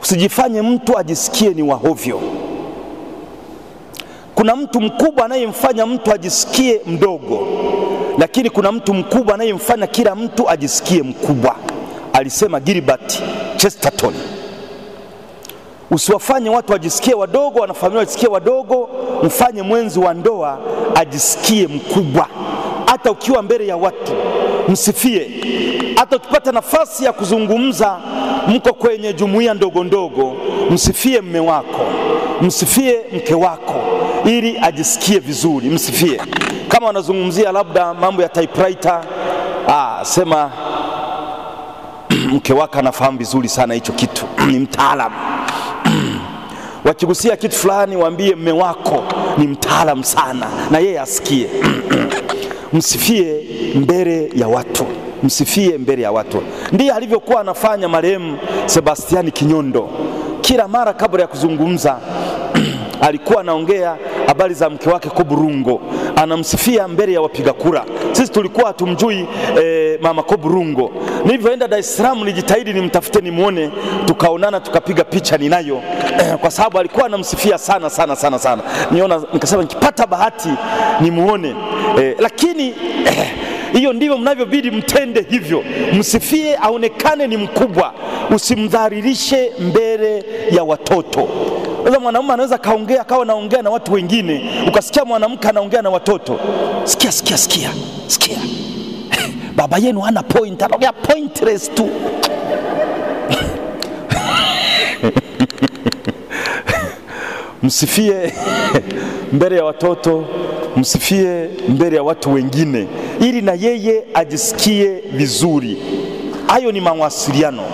Usijifanye mtu ajisikie ni wahovyo. Kuna mtu mkubwa anayemfanya mtu ajisikie mdogo, lakini kuna mtu mkubwa anayemfanya kila mtu ajisikie mkubwa, alisema Gilbert Chesterton. Usiwafanye watu wajisikie wadogo, wanafamilia wajisikie wadogo, mfanye mwenzi wa ndoa ajisikie mkubwa. Hata ukiwa mbele ya watu msifie, hata ukipata nafasi ya kuzungumza, mko kwenye jumuiya ndogo ndogo, msifie mme wako, msifie mke wako, ili ajisikie vizuri. Msifie kama wanazungumzia labda mambo ya typewriter, ah, sema mke wako anafahamu vizuri sana hicho kitu, ni mtaalamu wakigusia kitu fulani, waambie mme wako ni mtaalamu sana, na yeye asikie. Msifie mbele ya watu, msifie mbele ya watu. Ndiye alivyokuwa anafanya marehemu Sebastiani Kinyondo. Kila mara kabla ya kuzungumza alikuwa anaongea habari za mke wake Koburungo, anamsifia mbele ya wapiga kura. Sisi tulikuwa hatumjui eh, mama Koburungo. Nilivyoenda Dar es Salaam nilijitahidi nimtafute nimwone, tukaonana tukapiga picha ninayo eh, kwa sababu alikuwa anamsifia sana sana sana sana. Niona nikasema nikipata bahati nimuone eh, lakini hiyo eh, ndivyo mnavyobidi mtende hivyo, msifie aonekane ni mkubwa, usimdhalilishe mbele ya watoto. Sasa mwanamume anaweza kaongea akawa naongea na watu wengine, ukasikia mwanamke anaongea na watoto, sikia sikia sikia sikia, baba yenu hana point, anaongea pointless tu msifie mbele ya watoto, msifie mbele ya watu wengine, ili na yeye ajisikie vizuri. Hayo ni mawasiliano.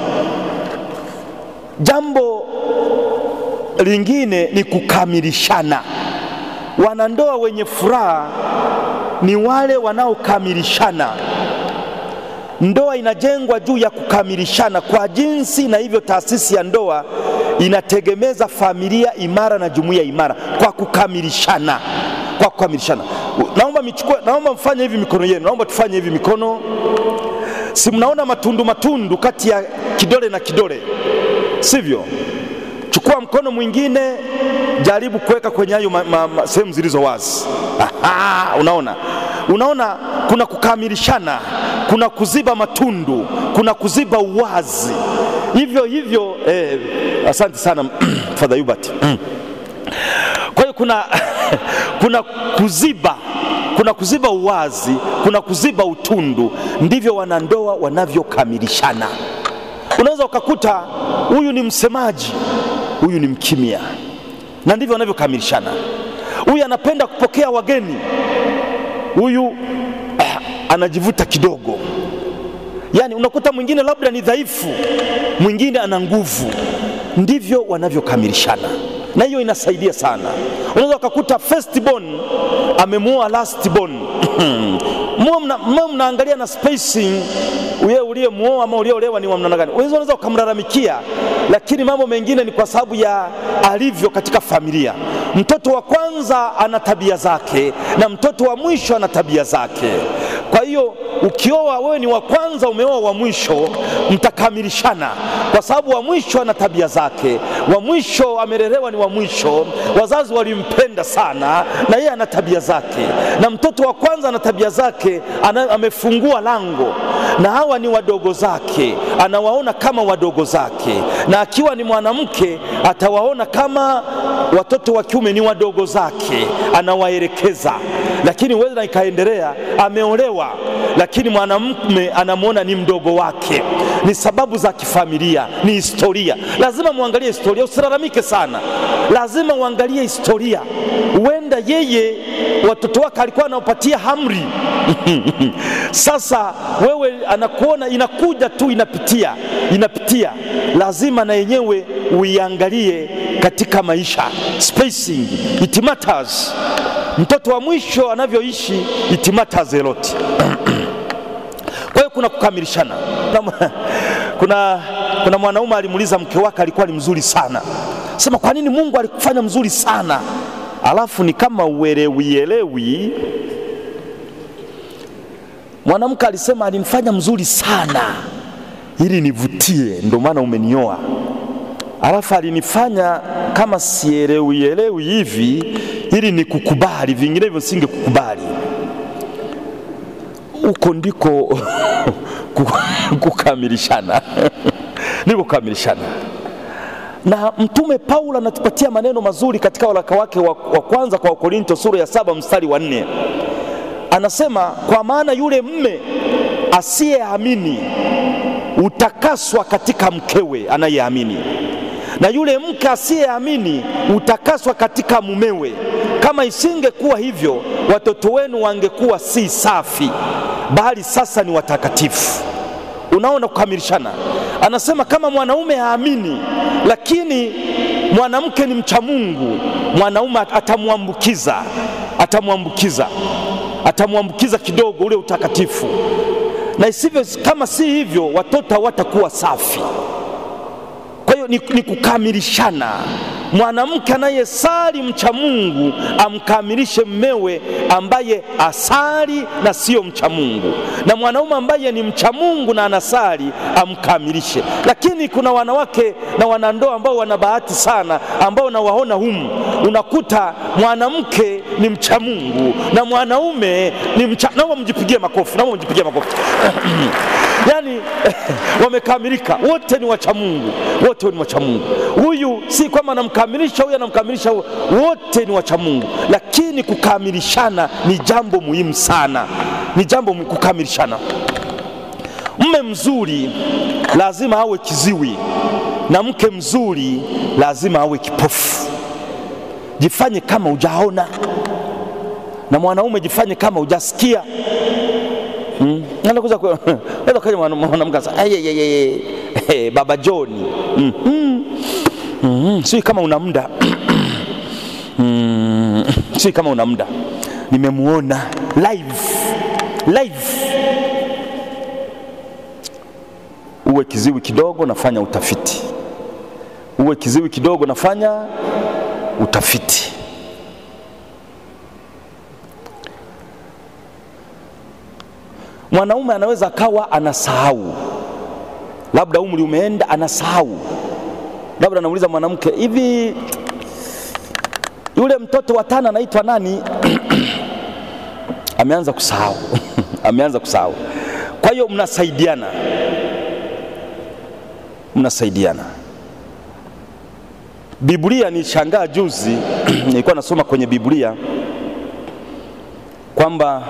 Jambo lingine ni kukamilishana. Wanandoa wenye furaha ni wale wanaokamilishana. Ndoa inajengwa juu ya kukamilishana kwa jinsi, na hivyo taasisi ya ndoa inategemeza familia imara na jumuiya imara kwa kukamilishana, kwa kukamilishana. Naomba michukue, naomba mfanye hivi mikono yenu, naomba tufanye hivi mikono. Si mnaona matundu matundu kati ya kidole na kidole, sivyo? Chukua mkono mwingine, jaribu kuweka kwenye hayo sehemu zilizo wazi. Aha, unaona, unaona kuna kukamilishana, kuna kuziba matundu, kuna kuziba uwazi. Hivyo hivyo eh, asante sana Father Hubert. Kwa hiyo kuna, kuna kuziba kuna kuziba uwazi, kuna kuziba utundu. Ndivyo wanandoa wanavyokamilishana. Unaweza ukakuta huyu ni msemaji, huyu ni mkimya, na ndivyo wanavyokamilishana. Huyu anapenda kupokea wageni, huyu eh, anajivuta kidogo. Yaani unakuta mwingine labda ni dhaifu, mwingine ana nguvu. Ndivyo wanavyokamilishana, na hiyo inasaidia sana. Unaweza ukakuta first born amemuoa last born mwe mnaangalia na spacing uye uliyemuoa ama uliolewa ni wa namna gani. Unaweza ukamlalamikia, lakini mambo mengine ni kwa sababu ya alivyo katika familia. Mtoto wa kwanza ana tabia zake na mtoto wa mwisho ana tabia zake. Kwa hiyo ukioa wewe ni wa kwanza, umeoa wa mwisho, mtakamilishana kwa sababu wa mwisho ana tabia zake, wa mwisho amelelewa ni wa mwisho, wazazi walimpenda sana, na yeye ana tabia zake, na mtoto wa kwanza ana tabia zake, ana, amefungua lango, na hawa ni wadogo zake, anawaona kama wadogo zake, na akiwa ni mwanamke atawaona kama watoto wa kiume ni wadogo zake, anawaelekeza. Lakini huweza ikaendelea, ameolewa lakini mwanamume anamwona ni mdogo wake. Ni sababu za kifamilia, ni historia. Lazima muangalie historia, usilalamike sana, lazima uangalie historia. Huenda yeye watoto wake alikuwa anawapatia hamri sasa wewe anakuona inakuja tu, inapitia inapitia, lazima na yenyewe uiangalie katika maisha. Spacing it matters. Mtoto wa mwisho anavyoishi it matters a lot. Kwa hiyo kuna kukamilishana. Kuna, kuna mwanaume alimuuliza mke wake, alikuwa ni mzuri sana, sema kwa nini Mungu alikufanya mzuri sana? Alafu ni kama uelewielewi. Mwanamke alisema alinifanya mzuri sana ili nivutie, ndio maana umenioa. alafu alinifanya kama sielewi elewi hivi ili nikukubali, vinginevyo singekukubali. Huko ndiko kukamilishana ni kukamilishana. Na Mtume Paulo anatupatia maneno mazuri katika waraka wake wa, wa kwanza kwa Wakorinto sura ya saba mstari wa nne anasema, kwa maana yule mme asiyeamini utakaswa katika mkewe anayeamini, na yule mke asiyeamini utakaswa katika mumewe. Kama isingekuwa hivyo, watoto wenu wangekuwa si safi, bali sasa ni watakatifu. Unaona kukamilishana. Anasema kama mwanaume haamini, lakini mwanamke ni mcha Mungu, mwanaume atamwambukiza, atamwambukiza, atamwambukiza kidogo ule utakatifu, na isivyo, kama si hivyo, watoto hawatakuwa safi. Kwa hiyo ni, ni kukamilishana. Mwanamke anayesali mcha Mungu amkamilishe mmewe ambaye asali na siyo mcha Mungu, na mwanaume ambaye ni mcha Mungu na anasali amkamilishe. Lakini kuna wanawake na wanandoa ambao wana bahati sana, ambao nawaona humu, unakuta mwanamke ni mcha Mungu na mwanaume ni mcha. Naomba mjipigie makofi, naomba mjipigie makofi yani wamekamilika wote, ni wacha Mungu, wote ni wacha Mungu. Huyu si kwamba anamkamilisha huyu anamkamilisha huyu, wote ni wacha Mungu, lakini kukamilishana ni jambo muhimu sana, ni jambo muhimu kukamilishana. Mme mzuri lazima awe kiziwi na mke mzuri lazima awe kipofu. Jifanye kama hujaona, na mwanaume jifanye kama hujasikia. Hmm. Naweza kaja mwanamke sasa, hey, baba John mm -hmm. mm -hmm. Sio kama una muda mm, sio kama una muda, nimemuona live live. Uwe kiziwi kidogo, nafanya utafiti. Uwe kiziwi kidogo, nafanya utafiti. Mwanaume anaweza akawa anasahau, labda umri umeenda, anasahau. Labda anauliza mwanamke, hivi yule mtoto wa tano anaitwa nani? ameanza kusahau ameanza kusahau. Kwa hiyo mnasaidiana, mnasaidiana. Biblia, nishangaa juzi nilikuwa nasoma kwenye Biblia kwamba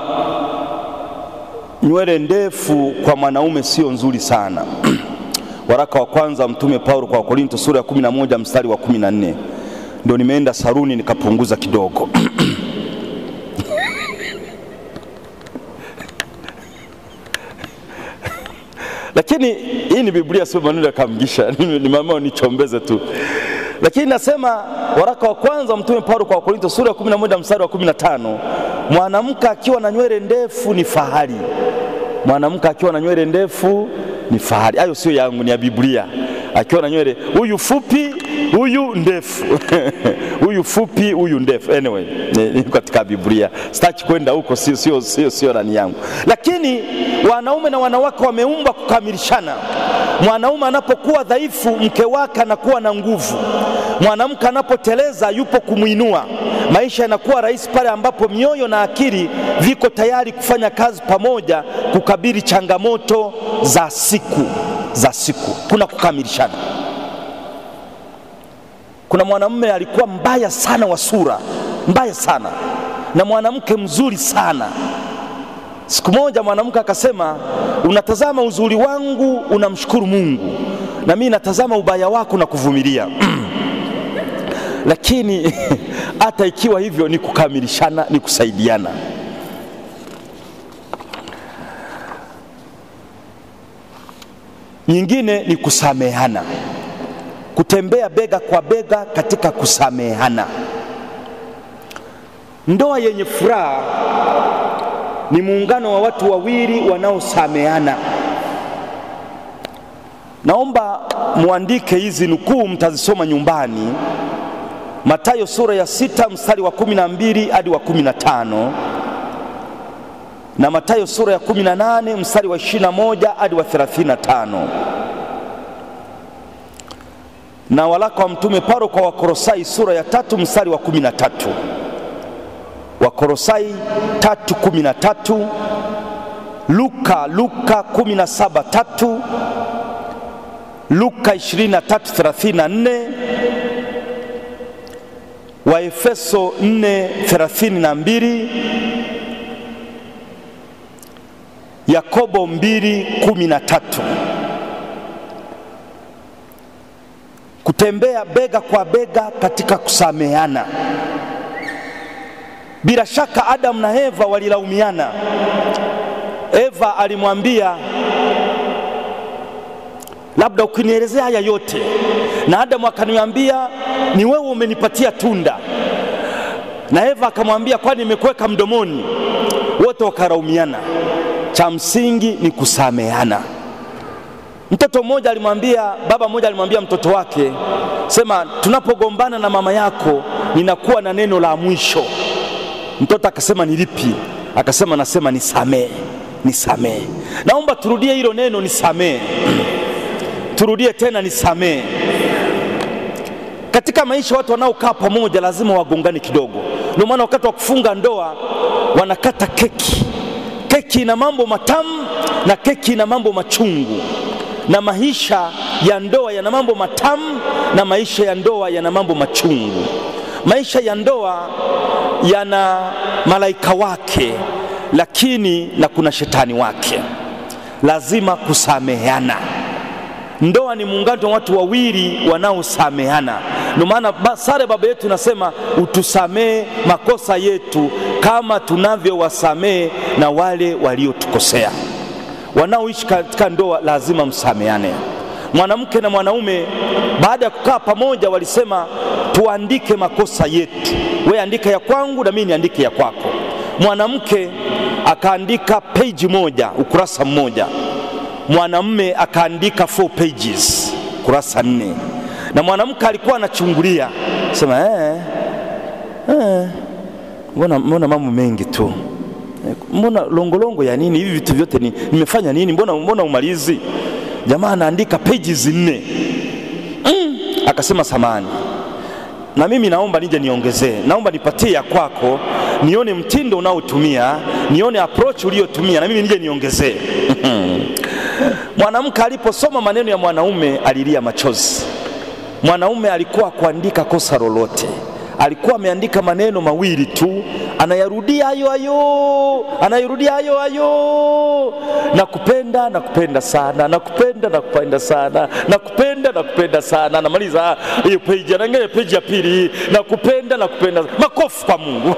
nywele ndefu kwa mwanaume sio nzuri sana. Waraka wa kwanza wa Mtume Paulo kwa Wakorinto sura ya 11 mstari wa 14. Ndio nimeenda saruni nikapunguza kidogo lakini hii ni Biblia, sio maneno ya kamgisha, nimeamua nichombeze tu. Lakini nasema waraka wa kwanza wa Mtume Paulo kwa Wakorinto sura ya 11 mstari wa 15, mwanamke akiwa na nywele ndefu ni fahari. Mwanamke akiwa na nywele ndefu ni fahari. Hayo sio yangu, ni ya Biblia. Akiwa na nywele huyu fupi, huyu ndefu huyu fupi, huyu ndefu. Anyway, ni katika Biblia, sitaki kwenda huko, sio sio sio sio nani yangu. Lakini wanaume na wanawake wameumbwa kukamilishana. Mwanaume anapokuwa dhaifu, mke wake anakuwa na nguvu. Mwanamke anapoteleza, yupo kumwinua. Maisha yanakuwa rahisi pale ambapo mioyo na akili viko tayari kufanya kazi pamoja kukabili changamoto za siku za siku. Kuna kukamilishana. Kuna mwanamume alikuwa mbaya sana wa sura, mbaya sana, na mwanamke mzuri sana. Siku moja mwanamke akasema, unatazama uzuri wangu unamshukuru Mungu, na mimi natazama ubaya wako na kuvumilia lakini hata ikiwa hivyo ni kukamilishana, ni kusaidiana. Nyingine ni kusamehana, kutembea bega kwa bega katika kusamehana. Ndoa yenye furaha ni muungano wa watu wawili wanaosameana. Naomba muandike hizi nukuu, mtazisoma nyumbani. Mathayo sura ya sita mstari wa kumi na mbili hadi wa kumi na tano na Mathayo sura ya kumi na nane mstari wa ishirini na moja hadi wa thelathini na tano. na waraka wa mtume Paulo kwa Wakolosai sura ya tatu mstari wa kumi na tatu Wakolosai tatu kumi na tatu Luka Luka kumi na saba tatu Luka 23:34 Waefeso 4:32 Yakobo 2:13 kutembea bega kwa bega katika kusameheana. Bila shaka Adamu na Eva walilaumiana. Eva alimwambia labda ukinielezea haya yote, na Adamu akaniambia ni wewe umenipatia tunda, na Eva akamwambia kwani nimekuweka mdomoni. Wote wakaraumiana. Cha msingi ni kusameheana. Mtoto mmoja alimwambia, baba mmoja alimwambia mtoto wake, sema tunapogombana na mama yako ninakuwa na neno la mwisho. Mtoto akasema ni lipi? Akasema nasema nisamee, nisamee. Naomba turudie hilo neno nisamee, turudie tena nisamee. Katika maisha watu wanaokaa pamoja lazima wagongane kidogo. Ndio maana wakati wa kufunga ndoa wanakata keki. Keki ina mambo matamu na keki ina mambo machungu na maisha ya ndoa yana mambo matamu na maisha ya ndoa yana mambo machungu. Maisha ya ndoa yana malaika wake, lakini na kuna shetani wake. Lazima kusameheana. Ndoa ni muungano wa watu wawili wanaosameheana. Ndio maana sare baba yetu inasema utusamee makosa yetu kama tunavyowasamee na wale waliotukosea. Wanaoishi katika ndoa lazima msameane. Mwanamke na mwanaume baada ya kukaa pamoja walisema tuandike makosa yetu, we andika ya kwangu na mimi niandike ya kwako. Mwanamke akaandika peji moja, ukurasa mmoja, mwanamume akaandika four pages, kurasa nne, na mwanamke alikuwa anachungulia sema eh, eh, mbona mbona mambo mengi tu mbona longolongo ya nini hivi vitu vyote ni, nimefanya nini? Mbona, mbona umalizi? Jamaa anaandika pages nne. Mm, akasema samani, na mimi naomba nije niongezee, naomba nipatie ya kwako, nione mtindo unaotumia, nione approach uliyotumia, na mimi nije niongezee. Mwanamke aliposoma maneno ya mwanaume alilia machozi. Mwanaume alikuwa kuandika kosa lolote alikuwa ameandika maneno mawili tu, anayarudia hayo hayo, anayarudia hayo hayo, nakupenda, nakupenda sana, nakupenda, nakupenda sana, nakupenda, nakupenda sana. Anamaliza hiyo peji, anaangalia peji ya pili, nakupenda, nakupenda. Makofi kwa Mungu.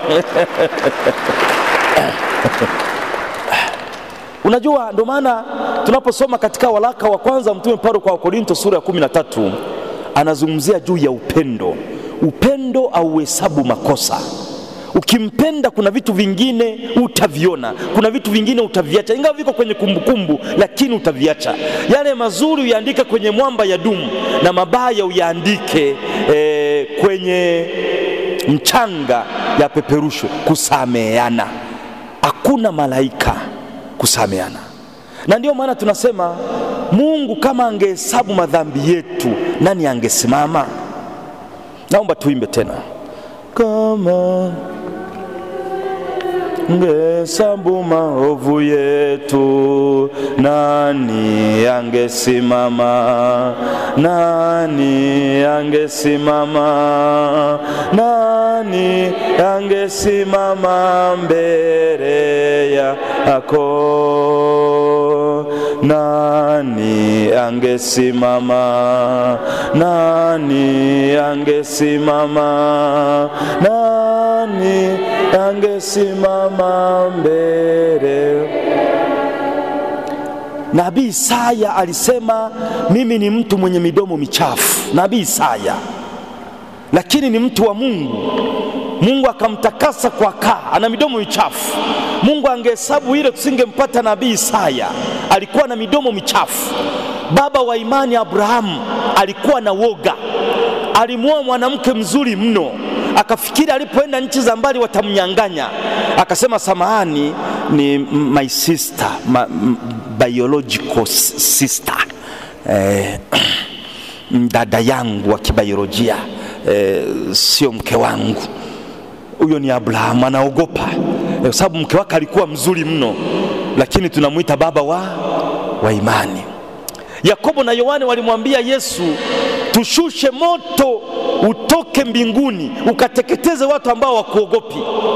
Unajua, ndio maana tunaposoma katika waraka wa kwanza Mtume Paulo kwa Wakorinto sura ya kumi na tatu anazungumzia juu ya upendo. Upendo auhesabu makosa. Ukimpenda kuna vitu vingine utaviona, kuna vitu vingine utaviacha, ingawa viko kwenye kumbukumbu kumbu, lakini utaviacha. Yale mazuri uyaandike kwenye mwamba ya dumu na mabaya uyaandike eh, kwenye mchanga ya peperushwe. Kusameheana, hakuna malaika kusameheana, na ndio maana tunasema Mungu kama angehesabu madhambi yetu, nani angesimama? Naomba tuimbe tena, kama ngehesabu maovu yetu, nani angesimama? Nani angesimama? Nani angesimama mbele yako? Nani angesimama? Nani angesimama? Nani angesimama mbele? Nabii Isaya alisema mimi ni mtu mwenye midomo michafu. Nabii Isaya, lakini ni mtu wa Mungu. Mungu akamtakasa kwa kaa, ana midomo michafu. Mungu angehesabu ile, tusingempata nabii Isaya. Alikuwa na midomo michafu. Baba wa imani Abrahamu alikuwa na woga, alimwoa mwanamke mzuri mno, akafikiri alipoenda nchi za mbali watamnyang'anya. Akasema samahani, ni my sister, my biological sister eh, dada yangu wa kibiolojia e, sio mke wangu. Huyo ni Abrahamu, anaogopa e, kwa sababu mke wake alikuwa mzuri mno, lakini tunamwita baba wa, wa imani. Yakobo na Yohane walimwambia Yesu, tushushe moto utoke mbinguni ukateketeze watu ambao wakuogopi.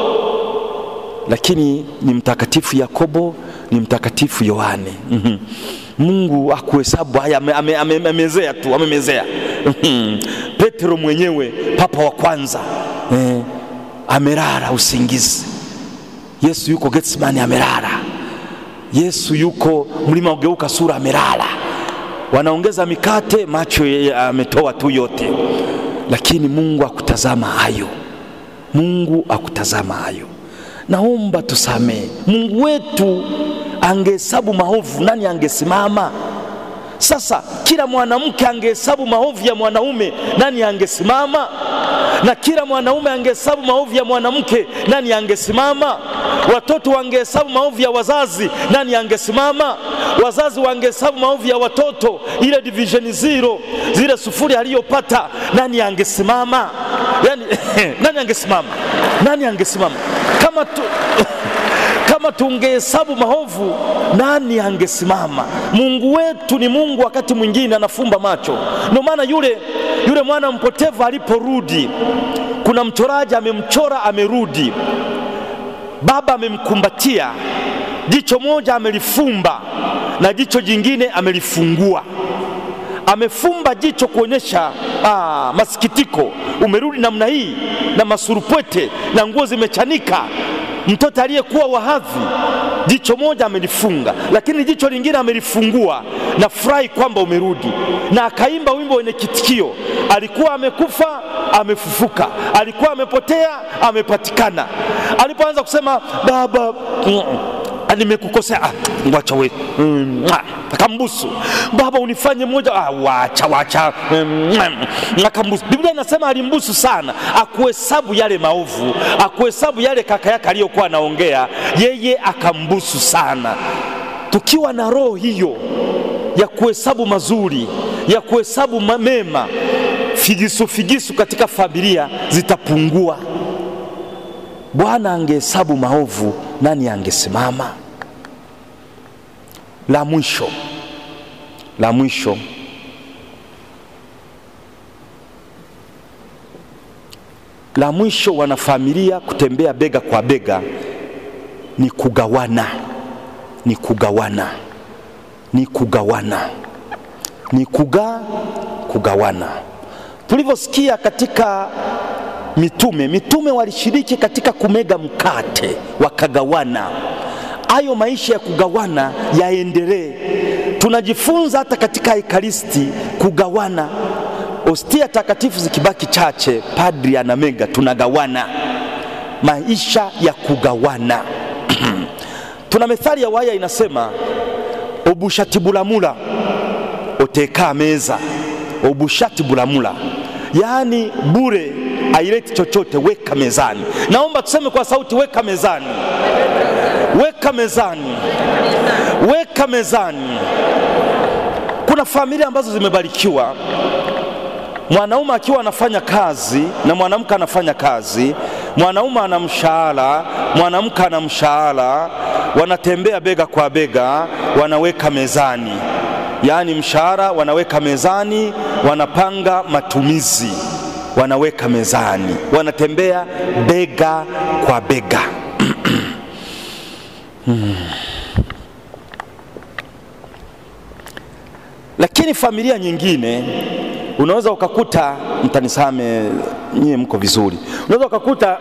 Lakini ni mtakatifu Yakobo, ni mtakatifu Yohane. mm-hmm. Mungu akuhesabu haya, amemezea ame, ame, ame tu amemezea. Petro mwenyewe papa wa kwanza eh, amelala usingizi. Yesu yuko Getsemani amelala. Yesu yuko mlima ugeuka sura amelala. Wanaongeza mikate, macho ametoa tu yote, lakini Mungu akutazama hayo. Mungu akutazama hayo. Naomba tusamehe. Mungu wetu angehesabu maovu, nani angesimama? Sasa kila mwanamke angehesabu maovu ya mwanaume, nani angesimama? Na kila mwanaume angehesabu maovu ya mwanamke, nani angesimama? Watoto wangehesabu maovu ya wazazi, nani angesimama? Wazazi wangehesabu maovu ya watoto, ile division zero, zile sufuri aliyopata, nani angesimama? Yani, nani angesimama? Nani angesimama kama tu kama tungehesabu maovu nani angesimama? Mungu wetu ni Mungu, wakati mwingine anafumba macho. Ndio maana yule, yule mwana mpotevu aliporudi, kuna mchoraji amemchora, amerudi, baba amemkumbatia, jicho moja amelifumba na jicho jingine amelifungua. Amefumba jicho kuonyesha ah, masikitiko, umerudi namna hii na masurupwete na nguo zimechanika mtoto aliyekuwa wahadhi jicho moja amelifunga, lakini jicho lingine amelifungua na furahi kwamba umerudi, na akaimba wimbo wenye kitikio: alikuwa amekufa amefufuka, alikuwa amepotea amepatikana. Alipoanza kusema baba nimekukosea, ah, wacha we mm, akambusu baba, unifanye moja, ah, wacha wacha mm, akambusu. Biblia inasema alimbusu sana, akuhesabu yale maovu, akuhesabu yale kaka yake aliyokuwa anaongea, yeye akambusu sana. Tukiwa na roho hiyo ya kuhesabu mazuri, ya kuhesabu mema, figisu figisu katika familia zitapungua. Bwana angehesabu maovu, nani angesimama? La mwisho, la mwisho, la mwisho, wanafamilia kutembea bega kwa bega ni kugawana, ni kugawana, ni kugawana, ni kuga kugawana. Tulivyosikia katika mitume, mitume walishiriki katika kumega mkate wakagawana. Hayo maisha ya kugawana yaendelee. Tunajifunza hata katika Ekaristi kugawana. Ostia takatifu zikibaki chache, padri anamega, tunagawana. Maisha ya kugawana. Tuna methali ya waya inasema, obushati bulamula oteka meza, obushati bulamula, yaani bure aileti chochote, weka mezani. Naomba tuseme kwa sauti, weka mezani, weka mezani, weka mezani. Kuna familia ambazo zimebarikiwa, mwanaume akiwa anafanya kazi na mwanamke anafanya kazi, mwanaume ana mshahara, mwanamke ana mshahara, wanatembea bega kwa bega, wanaweka mezani, yaani mshahara wanaweka mezani, wanapanga matumizi wanaweka mezani, wanatembea bega kwa bega. hmm. Lakini familia nyingine unaweza ukakuta, mtanisame nyie, mko vizuri, unaweza ukakuta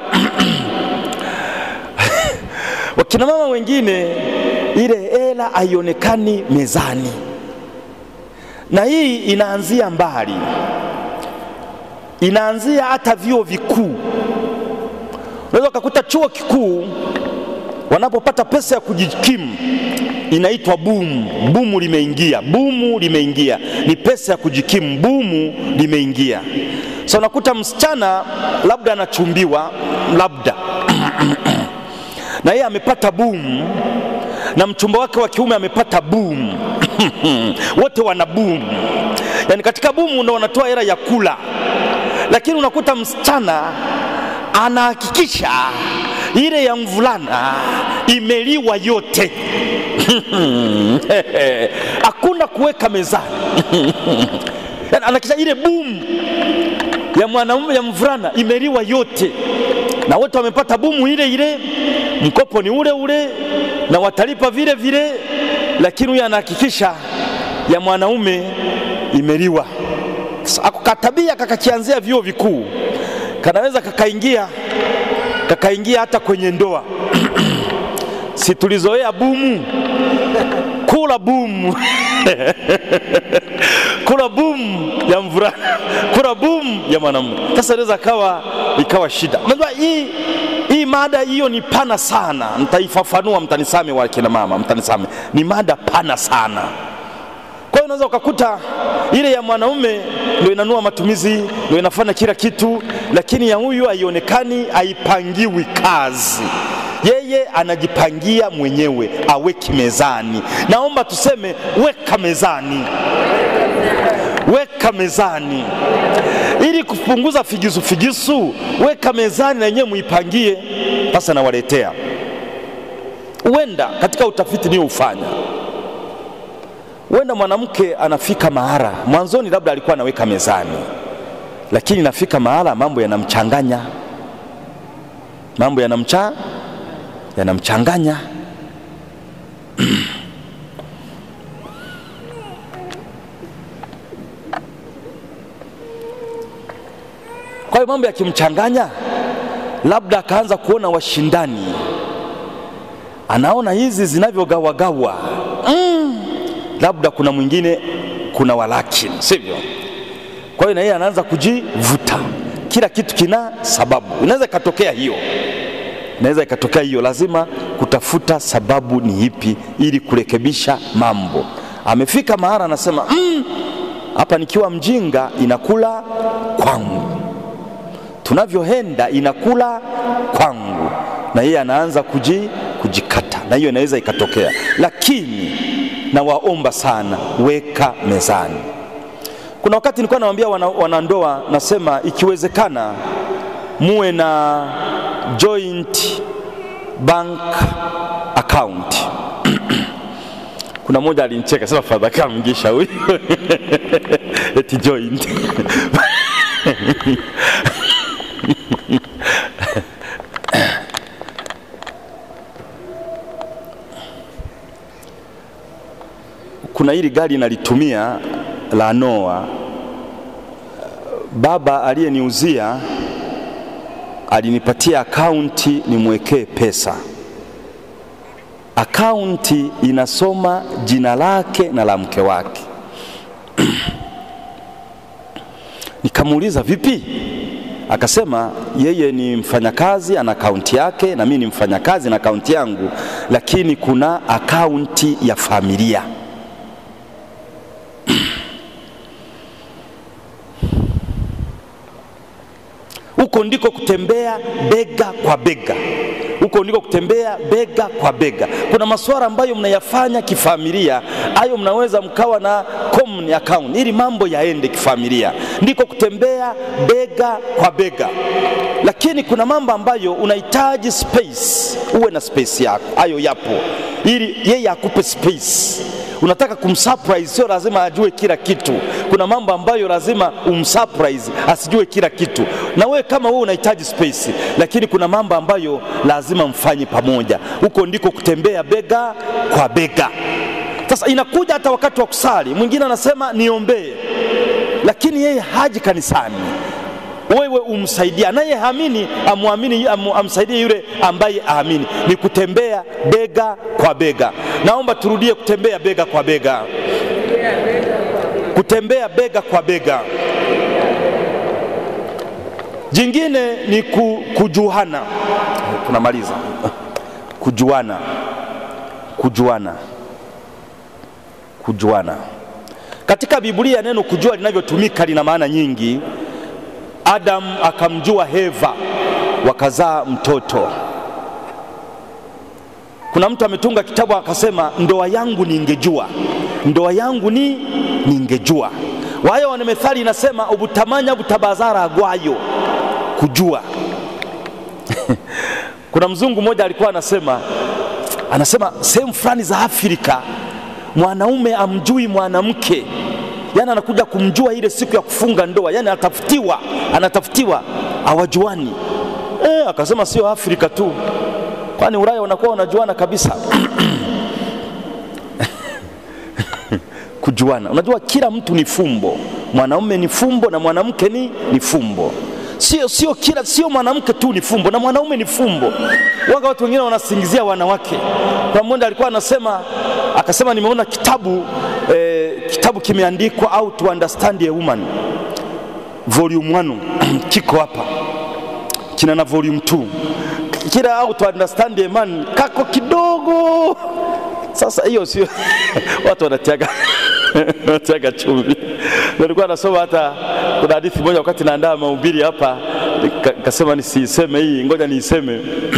wakina mama wengine ile hela haionekani mezani, na hii inaanzia mbali inaanzia hata vyuo vikuu. Unaweza ukakuta chuo kikuu wanapopata pesa ya kujikimu inaitwa bumu. Bumu limeingia, bumu limeingia, ni pesa ya kujikimu, bumu limeingia. So unakuta msichana labda anachumbiwa, labda na yeye amepata bumu, na mchumba wake wa kiume amepata bumu wote wana bumu yaani katika bumu ndo wanatoa hela ya kula, lakini unakuta msichana anahakikisha ile ya mvulana imeliwa yote hakuna kuweka mezani Yaani anahakikisha ile bumu ya mwanaume ya mvulana imeliwa yote, na wote wamepata bumu ile ile, mkopo ni ule ule na watalipa vile vile, lakini huyu anahakikisha ya mwanaume imeliwa. Katabia kakakianzia vyuo vikuu, kanaweza kakaingia kakaingia hata kwenye ndoa si tulizoea bumu, kula bumu kula bumu ya mvulana, kula bumu ya mwanamume. Sasa inaweza kawa ikawa shida. Unajua hii hii mada hiyo ni pana sana, nitaifafanua, mtanisame wa kina mama, mtanisame, ni mada pana sana. Kwa hiyo unaweza ukakuta ile ya mwanaume ndio inanua matumizi, ndio inafanya kila kitu, lakini ya huyu haionekani, haipangiwi kazi yeye anajipangia mwenyewe, aweki mezani. Naomba tuseme weka mezani, weka mezani, ili kupunguza figisu figisu, weka mezani na yenyewe muipangie. Sasa nawaletea, huenda katika utafiti niliofanya, huenda mwanamke anafika mahara, mwanzoni labda alikuwa anaweka mezani, lakini nafika mahala mambo yanamchanganya, mambo yanamcha yanamchanganya kwa hiyo mambo yakimchanganya, labda akaanza kuona washindani, anaona hizi zinavyogawagawa, mm, labda kuna mwingine kuna walakini, sivyo? Kwa hiyo na yeye anaanza kujivuta. Kila kitu kina sababu, inaweza ikatokea hiyo inaweza ikatokea hiyo. Lazima kutafuta sababu ni ipi ili kurekebisha mambo. Amefika mahara anasema hapa, mm, nikiwa mjinga inakula kwangu, tunavyoenda inakula kwangu, na yeye anaanza kuji, kujikata, na hiyo inaweza ikatokea, lakini nawaomba sana, weka mezani. Kuna wakati nilikuwa nawaambia wanandoa, wana nasema ikiwezekana muwe na joint bank account. Kuna mmoja alinicheka sema, fadha kamgisha huyu eti joint kuna hili gari nalitumia la Noa, baba aliyeniuzia alinipatia akaunti nimwekee pesa. Akaunti inasoma jina lake na la mke wake. Nikamuuliza vipi? Akasema yeye ni mfanyakazi ana akaunti yake, na mimi ni mfanyakazi na akaunti yangu, lakini kuna akaunti ya familia. Huko ndiko kutembea bega kwa bega, huko ndiko kutembea bega kwa bega. Kuna masuala ambayo mnayafanya kifamilia, hayo mnaweza mkawa na common account ili mambo yaende kifamilia, ndiko kutembea bega kwa bega. Lakini kuna mambo ambayo unahitaji space, uwe na space yako, hayo yapo, ili yeye akupe space unataka kumsurprise, sio lazima ajue kila kitu. Kuna mambo ambayo lazima umsurprise asijue kila kitu, na wewe kama wewe unahitaji space, lakini kuna mambo ambayo lazima mfanye pamoja. Huko ndiko kutembea bega kwa bega. Sasa inakuja hata wakati wa kusali, mwingine anasema niombee, lakini yeye haji kanisani wewe umsaidia naye hamini amwamini am, amsaidie yule ambaye aamini. Ni kutembea bega kwa bega. Naomba turudie kutembea bega kwa bega, kutembea bega kwa bega. Jingine ni ku, kujuana. Tunamaliza kujuana, kujuana, kujuana. Katika Biblia neno kujua linavyotumika lina maana nyingi. Adamu akamjua Heva wakazaa mtoto. Kuna mtu ametunga kitabu akasema, ndoa yangu ningejua, ndoa yangu ni ningejua. Wayo wana methali inasema ubutamanya butabazara agwayo, kujua. Kuna mzungu mmoja alikuwa anasema anasema sehemu fulani za Afrika mwanaume amjui mwanamke, yani anakuja kumjua ile siku ya kufunga ndoa, yani anatafutiwa, anatafutiwa, hawajuani. E, akasema sio Afrika tu, kwani Ulaya wanakuwa wanajuana kabisa kujuana. Unajua kila mtu ni fumbo, mwanaume ni fumbo na mwanamke ni, ni fumbo. Sio, sio kila sio mwanamke tu ni fumbo na mwanaume ni fumbo. Waga watu wengine wanasingizia wanawake. Kwa mmoja alikuwa anasema akasema, nimeona kitabu eh, kitabu kimeandikwa How to Understand a Woman volume 1 kiko hapa, kina na volume 2 kila How to Understand a Man kako kidogo. Sasa hiyo sio watu wanatiaga wanatiaga chumvi. Nilikuwa nasoma hata kuna hadithi moja wakati naandaa mahubiri hapa, nikasema nisiiseme hii, ngoja niiseme.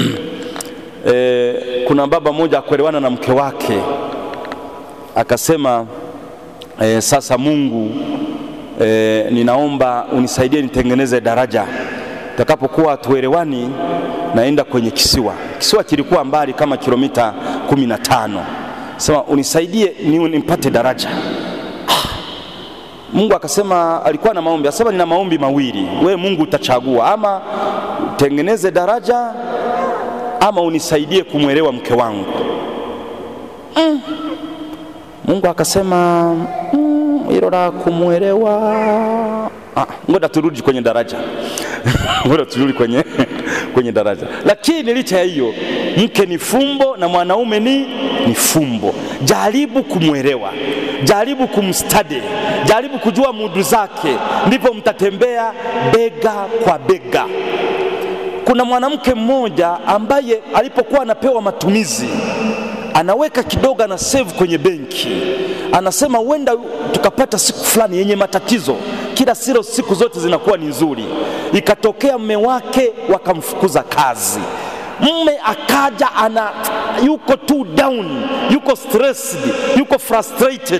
E, kuna baba mmoja akuelewana na mke wake akasema, e, sasa Mungu e, ninaomba unisaidie nitengeneze daraja takapokuwa hatuelewani, naenda kwenye kisiwa. Kisiwa kilikuwa mbali kama kilomita kumi na tano. Sema unisaidie ni nimpate daraja. Mungu akasema, alikuwa na maombi, asema nina maombi mawili, we Mungu utachagua, ama utengeneze daraja ama unisaidie kumwelewa mke wangu. Mm. Mungu akasema hilo mm, la kumwelewa ah, ngoja turudi kwenye daraja ngoja turudi kwenye, kwenye daraja. Lakini licha ya hiyo, mke ni fumbo na mwanaume ni, ni fumbo. Jaribu kumwelewa, jaribu kumstadi, jaribu kujua mudu zake, ndipo mtatembea bega kwa bega. Kuna mwanamke mmoja ambaye alipokuwa anapewa matumizi anaweka kidogo, ana save kwenye benki, anasema huenda tukapata siku fulani yenye matatizo. Kila siro siku zote zinakuwa ni nzuri. Ikatokea mme wake wakamfukuza kazi, mme akaja ana yuko too down, yuko stressed, yuko frustrated.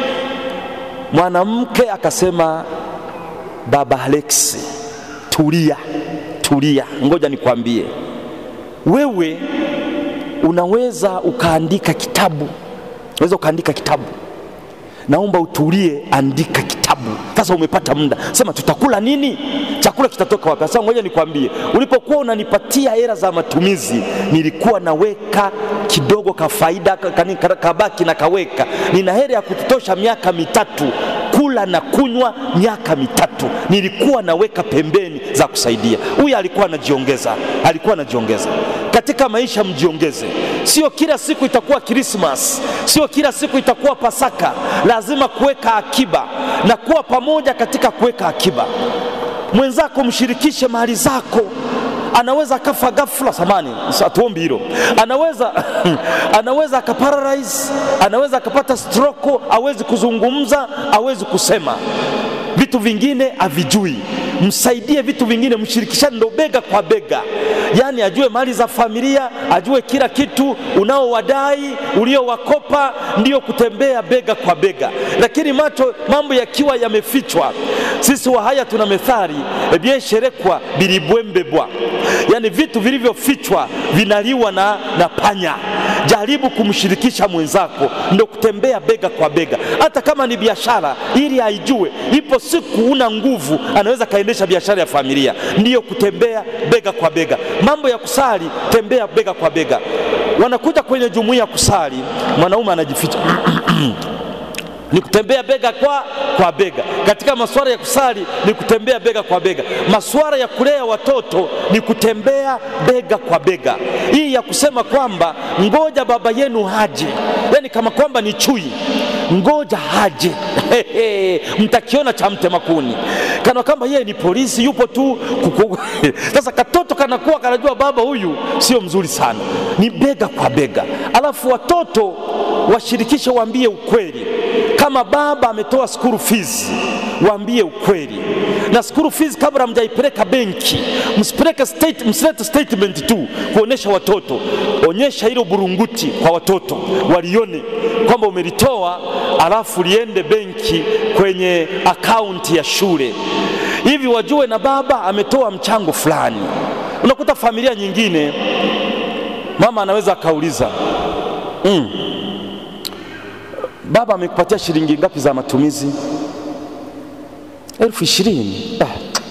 Mwanamke akasema, baba Alexi, tulia, tulia, ngoja nikwambie wewe unaweza ukaandika kitabu, unaweza ukaandika kitabu. Naomba utulie, andika kitabu. Sasa umepata muda, sema tutakula nini? Chakula kitatoka wapi? Sasa ngoja nikwambie, ulipokuwa unanipatia hela za matumizi, nilikuwa naweka kidogo ka faida kabaki na kaweka, nina hela ya kututosha miaka mitatu kula na kunywa miaka mitatu, nilikuwa naweka pembeni za kusaidia. Huyu alikuwa anajiongeza, alikuwa anajiongeza katika maisha. Mjiongeze, sio kila siku itakuwa Krismas, sio kila siku itakuwa Pasaka. Lazima kuweka akiba na kuwa pamoja katika kuweka akiba. Mwenzako mshirikishe mali zako anaweza akafa ghafla, samani hatuombi hilo. Anaweza anaweza akaparalyze, anaweza akapata stroke, hawezi kuzungumza, hawezi kusema, vitu vingine havijui. Msaidie vitu vingine, mshirikishane, ndo bega kwa bega, yaani ajue mali za familia, ajue kila kitu unaowadai, uliowakopa, ndiyo kutembea bega kwa bega. Lakini macho mambo yakiwa yamefichwa, sisi Wahaya tuna methali ebyesherekwa bilibwembebwa, yaani vitu vilivyofichwa vinaliwa na, na panya. Jaribu kumshirikisha mwenzako, ndo kutembea bega kwa bega, hata kama ni biashara, ili aijue ipo siku una nguvu, anaweza kaendesha biashara ya familia. Ndiyo kutembea bega kwa bega. Mambo ya kusali, tembea bega kwa bega. Wanakuja kwenye jumuiya kusali, mwanaume anajificha ni kutembea bega kwa, kwa bega. Katika masuala ya kusali ni kutembea bega kwa bega. Masuala ya kulea watoto ni kutembea bega kwa bega. Hii ya kusema kwamba ngoja baba yenu haje, yani kama kwamba ni chui, ngoja haje mtakiona cha mtema kuni, kana kwamba yeye ni polisi yupo tu kuku. Sasa katoto kanakuwa kanajua baba huyu sio mzuri sana, ni bega kwa bega. Alafu watoto washirikishe, waambie ukweli kama baba ametoa school fees, waambie ukweli. Na school fees kabla mjaipeleka benki, msipeleke state, msilete statement tu kuonesha watoto, onyesha hilo burunguti kwa watoto walione kwamba umelitoa, alafu liende benki kwenye akaunti ya shule, hivi wajue na baba ametoa mchango fulani. Unakuta familia nyingine mama anaweza akauliza mm, baba amekupatia shilingi ngapi za matumizi? elfu ishirini. Ah,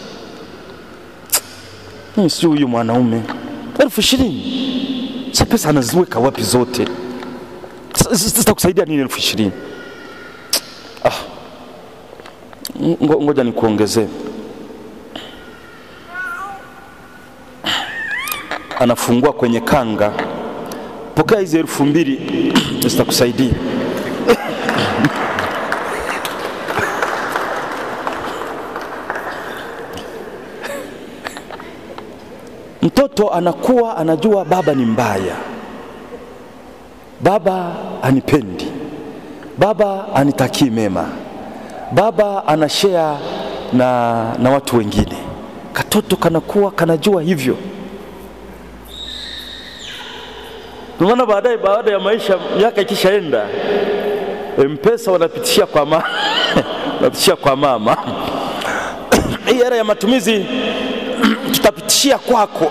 mimi sijui huyu mwanaume elfu ishirini, sa pesa anaziweka wapi zote? Zitakusaidia nini elfu ishirini? Ah, ngo- ngoja nikuongezee. Anafungua kwenye kanga, pokea hizi elfu mbili zitakusaidia. Mtoto anakuwa anajua baba ni mbaya, baba anipendi, baba anitakii mema, baba anashare na, na watu wengine. Katoto kanakuwa kanajua hivyo. Ndio maana baadaye, baada ya maisha, miaka ikishaenda, mpesa wanapitishia kwa mama wanapitishia kwa mama hii hela ya matumizi tutapitishia kwako.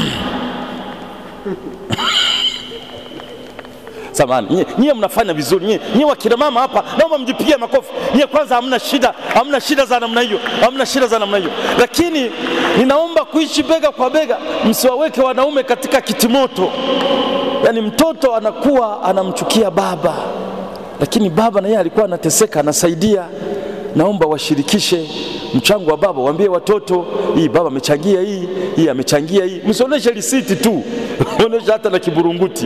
Samahani, nyie, nyie mnafanya vizuri nyie, nyie wakina mama hapa, naomba mjipigie makofi nyie. Kwanza hamna shida, hamna shida za namna hiyo, hamna shida za namna hiyo, lakini ninaomba kuishi bega kwa bega, msiwaweke wanaume katika kitimoto. Yaani mtoto anakuwa anamchukia baba, lakini baba na yeye alikuwa anateseka, anasaidia. Naomba washirikishe mchango wa baba, waambie watoto, hii baba amechangia hii, hii amechangia hii. Msionyeshe risiti tu, onyesha hata na kiburunguti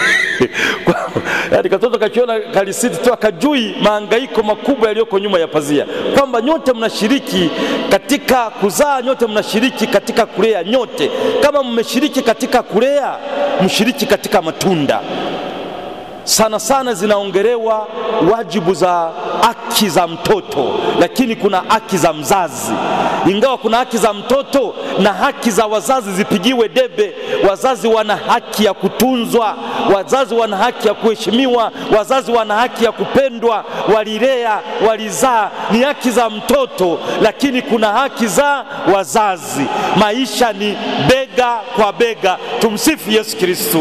yaani katoto kakiona karisiti tu akajui maangaiko makubwa yaliyoko nyuma ya pazia, kwamba nyote mnashiriki katika kuzaa, nyote mnashiriki katika kulea, nyote kama mmeshiriki katika kulea, mshiriki katika matunda sana sana zinaongelewa wajibu za haki za mtoto, lakini kuna haki za mzazi. Ingawa kuna haki za mtoto na haki za wazazi zipigiwe debe. Wazazi wana haki ya kutunzwa, wazazi wana haki ya kuheshimiwa, wazazi wana haki ya kupendwa, walilea, walizaa. Ni haki za mtoto, lakini kuna haki za wazazi. Maisha ni bega kwa bega. Tumsifu Yesu Kristo.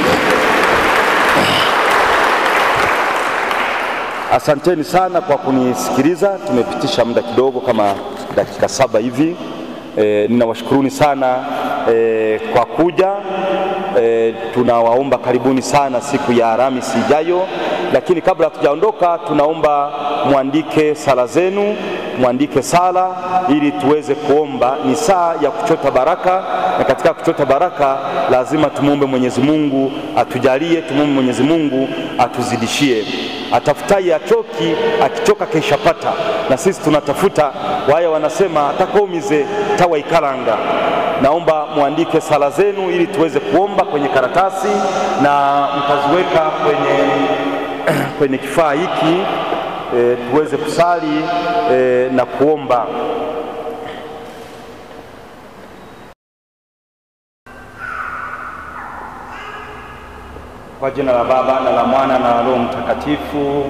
Asanteni sana kwa kunisikiliza. Tumepitisha muda kidogo kama dakika saba hivi. E, ninawashukuruni sana e, kwa kuja. E, tunawaomba karibuni sana siku ya Alhamisi ijayo, lakini kabla hatujaondoka, tunaomba mwandike sala zenu, mwandike sala ili tuweze kuomba. Ni saa ya kuchota baraka, na katika kuchota baraka lazima tumwombe Mwenyezi Mungu atujalie, tumwombe Mwenyezi Mungu atuzidishie atafutaye achoki, akichoka keishapata. Na sisi tunatafuta, waya wanasema atakaumize tawa ikalanga. Naomba mwandike sala zenu ili tuweze kuomba kwenye karatasi na mtaziweka kwenye, kwenye kifaa hiki e, tuweze kusali e, na kuomba. Kwa jina la Baba na la Mwana na la Roho Mtakatifu.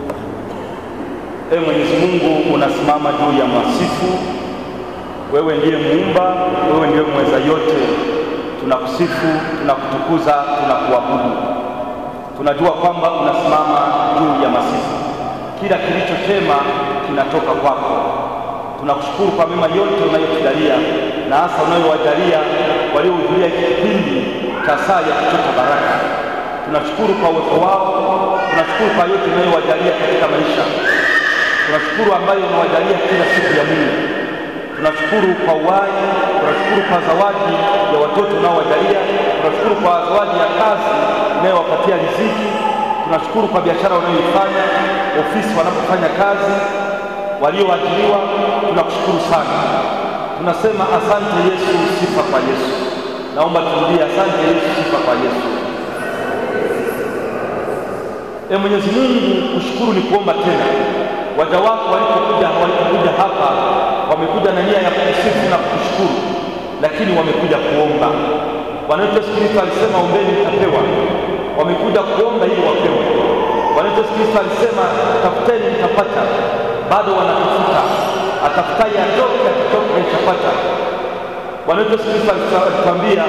Ee Mwenyezi Mungu, unasimama juu ya masifu. Wewe ndiye muumba, wewe ndiye mweza yote. Tunakusifu, tunakutukuza, tunakuabudu. Tunajua kwamba unasimama juu ya masifu. Kila kilicho chema kinatoka kwako. Tunakushukuru kwa mema yote unayotujalia na hasa unayowajalia waliohudhuria hiki kipindi cha saa ya kuchota baraka tunashukuru kwa uwepo wao, tunashukuru kwa yote unayowajalia katika maisha, tunashukuru ambayo unawajalia kila siku ya Mungu. Tunashukuru kwa uhai, tunashukuru kwa zawadi ya watoto unaowajalia, tunashukuru kwa zawadi ya kazi unayowapatia riziki, tunashukuru kwa biashara wanayoifanya, ofisi wanapofanya kazi, walioajiriwa, tunakushukuru sana. Tunasema asante Yesu, sifa kwa Yesu. Naomba turudie, asante Yesu, sifa kwa Yesu. E Mwenyezi Mungu, kushukuru ni kuomba tena. Waja wako walipokuja walipokuja hapa wamekuja na nia ya kukusifu na kukushukuru, lakini wamekuja kuomba. Bwana wetu Yesu Kristo alisema ombeni mtapewa. Wamekuja kuomba ili wapewe. Bwana wetu Yesu Kristo alisema tafuteni mtapata, bado wanatafuta. Atafutaye atoke, akitoka itapata. Bwana wetu Yesu Kristo alituambia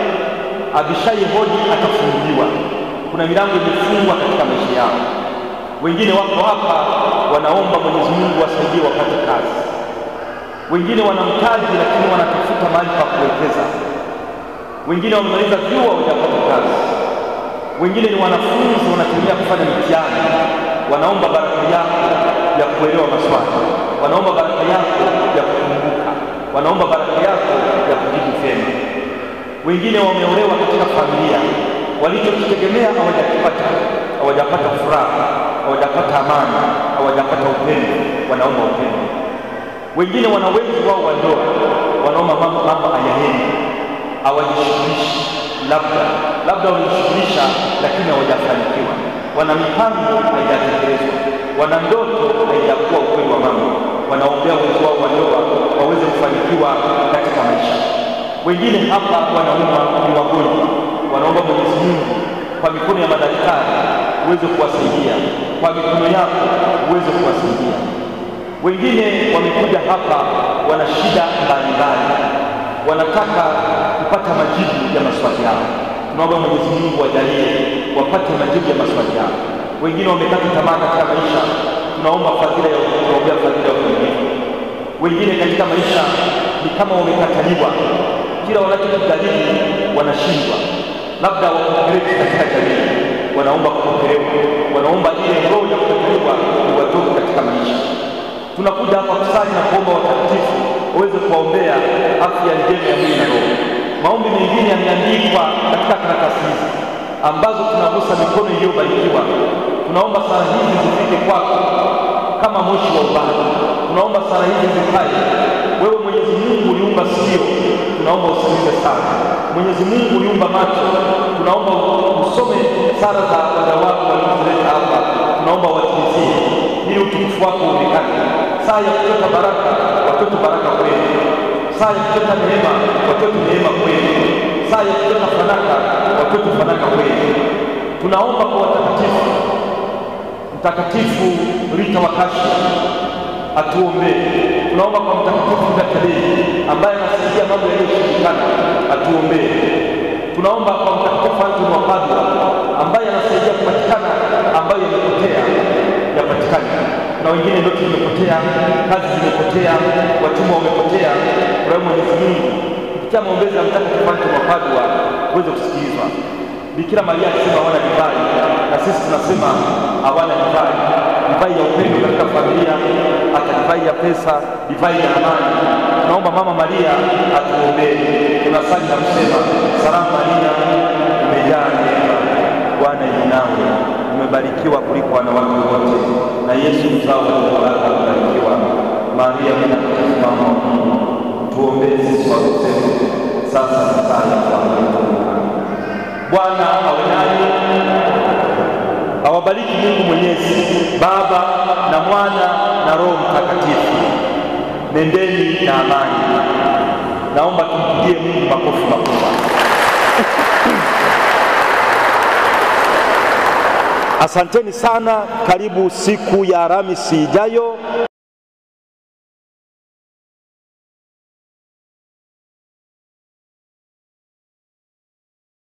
abishaye hodi atafunguliwa. Kuna milango imefungwa katika maisha yao. Wengine wako hapa wanaomba Mwenyezi Mungu wasaidie wapate kazi, wengine wana mtaji lakini wanatafuta mahali pa kuwekeza, wengine wamemaliza vyuo hawajapata kazi, wengine ni wanafunzi wanatumia kufanya mitihani, wanaomba baraka yako ya kuelewa maswali, wanaomba baraka yako ya kukumbuka, wanaomba baraka yako ya kujibu vyema. Wengine wameolewa katika familia, walichokitegemea hawajakipata, hawajapata furaha, hawajapata amani, hawajapata upendo, wanaomba upendo. Wengine wana wenzi wao wa ndoa, wanaomba mambo mambo hayaendi, hawajishughulishi, labda labda walijishughulisha, lakini hawajafanikiwa. Wana mipango haijatekelezwa, wana ndoto haijakuwa ukweli wa mambo. Wanaombea wenzi wao wa ndoa waweze kufanikiwa katika maisha. Wengine hapa wanaumwa, ni wagonjwa, wanaomba Mwenyezi Mungu kwa mikono ya madaktari uweze kuwasaidia, kwa mikono yako uweze kuwasaidia. Wengine wamekuja hapa wana shida mbalimbali, wanataka kupata majibu ya maswali yao. Tunaomba Mwenyezi Mungu wajalie wapate majibu ya maswali yao. Wengine wamekata tamaa katika maisha, tunaomba fadhila ya tunaombea fadhila ya uvumilivu. Wengine katika maisha ni kama wamekataliwa, kila wanachokijaribu wanashindwa, labda wapokeleki katika jamii, wanaomba kupokelewa, wanaomba ile roho ya kupokelewa iwatoke katika maisha. Tunakuja hapa kusali na kuomba watakatifu waweze kuwaombea afya njema ya mwili na roho. Maombi mengine yameandikwa katika karatasi hizi ambazo tunagusa mikono iliyobarikiwa. Tunaomba sala hizi zifike kwako kama moshi wa ubani. Tunaomba sala hizi zikae. Wewe Mwenyezi Mungu uliumba sikio, tunaomba usikilize sana. Mwenyezi Mungu uliumba macho, tunaomba usome sala za waja wako waliozileta hapa, tunaomba watimizie ili utukufu wako uonekane. Saa ya kuchota baraka, watoto baraka kwenu. Saa ya kuchota neema, watoto neema kwenu. Saa ya kuchota fanaka, watoto fanaka kwenu. Tunaomba kwa watakatifu, Mtakatifu Rita wa Kashfa atuombee. Tunaomba kwa Mtakatifu Gatarei ambaye anasaidia mambo yaliyoshindikana, atuombee. Tunaomba kwa Mtakatifu Antoni wa Padua ambaye anasaidia kupatikana ambayo yamepotea yapatikane. Na wengine ndoto zimepotea, kazi zimepotea, watumwa wamepotea. Kwa hiyo Mwenyezi Mungu kupitia maombezi ya Mtakatifu Antoni wa Padua uweze kusikilizwa. Bikira Maria alisema hawana divai, na sisi tunasema hawana divai, divai ya upendo katika familia, hata divai ya pesa, divai ya amani. Tunaomba Mama Maria atuombee. Tunasali na kusema salamu Maria, umejaa neema, Bwana yu nawe, umebarikiwa kuliko wanawake wote, na Yesu mzao wa tumbo lako amebarikiwa. Maria mtakatifu, mama wa Mungu, tuombee sisi wakosefu, sasa na saa ya kufa kwetu. Bwana awe nanyi, awabariki Mungu Mwenyezi, Baba na Mwana na Roho Mtakatifu. Nendeni na amani. Naomba tumpigie Mungu makofi makubwa. Asanteni sana. Karibu siku ya Alhamisi ijayo.